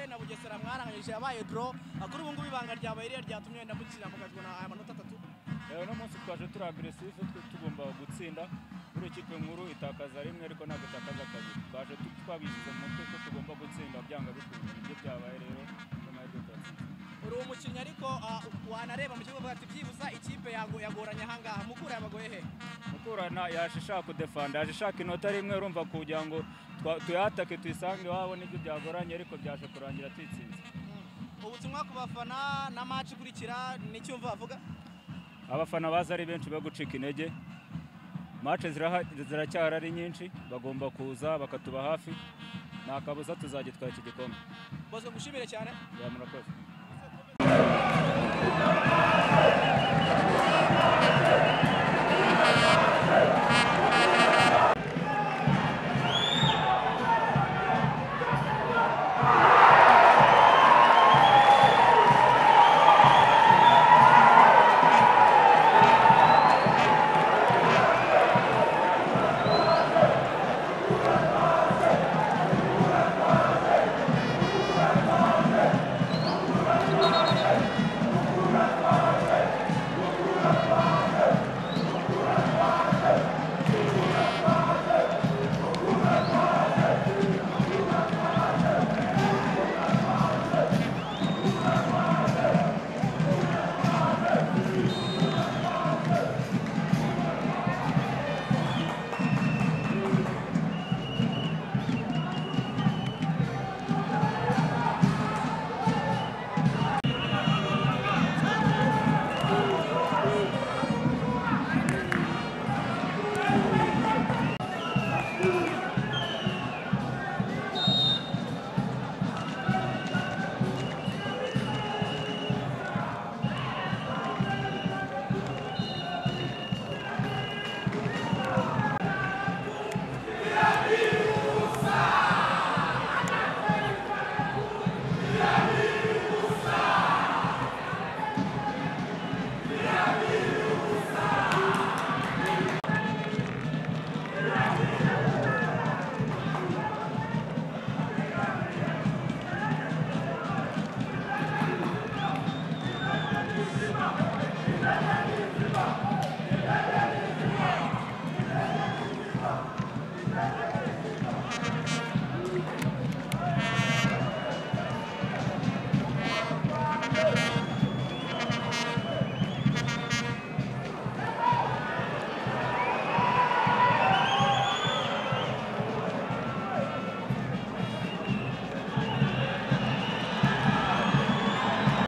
na bugesera mwaranganyije yabaye doro kuri ubu ngubu ibanga ryabaye ririya ryatumye wenda mukina mukazibona aya manota atatu uno munsi twaje turi agresive tugomba gutsinda buri ikipe nkuru itakaza rimwe ariko ntabwo itakaza kabiri twaje twabishyize mu mutwe ko tugomba gutsinda byanga bikunze nibyo byabaye rero n'amahirwe turatsinze uri umukinnyi ariko ah, wanareba mu kibuga ukavuga ati byibuza ikipe yago- yagoranye ahangaha mukura yabagoye he mukurana yaje ishaka kudefanda yaje ishaka inota rimwe urumva kugira ngo twa- tuyatake tuyisange iwabo nibyo byagoranye ariko byaje kurangira tuyitsinze ubutumwa ku bafana na maci ikurikira ni iki wumva bavuga abafana baza ari benshi bo gucika intege mace ziracyari ari nyinshi bagomba kuza bakatuba hafi nta kabuza tuzagitwara iki gikombe bosco gushimire cyane bya murakoze